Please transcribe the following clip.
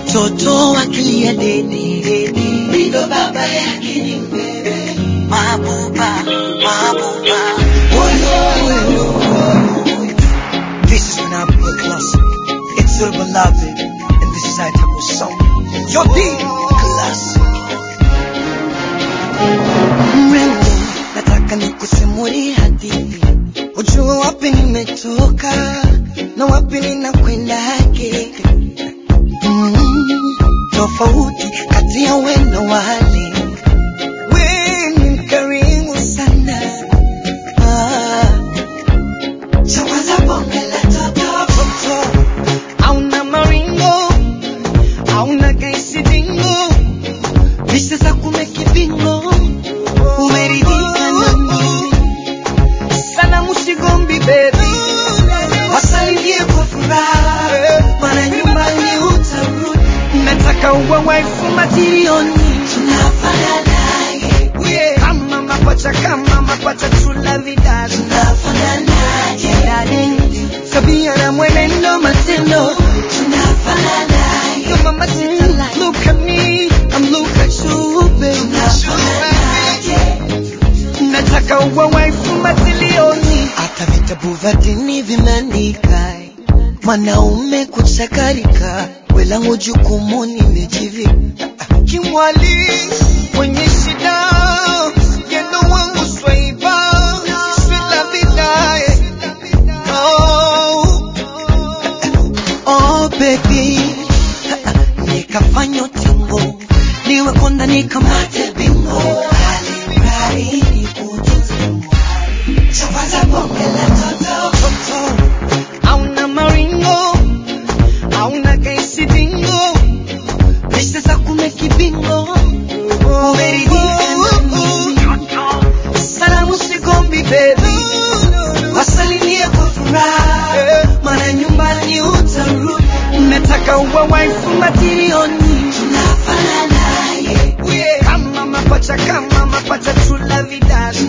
mtoto akilia dede ndo baba yake ni mbebe mabuba mabuba Oyo. This is when I put class. It's your beloved, and this is I type of song. Yo, D, class. mrembo nataka nikusimulie hadithi ujue wapi nimetoka na wapi ninakwendake mm, tofauti kati ya we na wale we ni mkarimu sana ah. Chawaza bonge la toto toto auna maringo auna gaisidingo Vista za kumekibingo umeridhika na mimi sana musigombi bebi wasalimie kwa furaha mana nyumbani utarudi nataka uwe waifu matirioni tunafananaje kama mapacha kama mapacha tula vidari tunafananaje tabia na mwenendo matendo tunafananaje kama matendo look at me I'm look at you baby nataka uwe waifu matilioni hata vitabu vya dini vimeandika mwanaume kuchakarika welangu jukumu nimejivika kimwali mwenye shida yendo wangu swaiba swila vidae oh, oh baby nikafanya utingo niwe konda nikamate bingo alimrari nikutunze mwari chapaza bonge la toto toto auna maringo auna kaisidingo pesa za kumekibingo umeridhika na mimi salamu sigombi bebi wasalimie kwa furaha mana nyumbani utarudi nataka uwe waifu matirioni tunafananaye kama mapacha kama mapacha tula vidari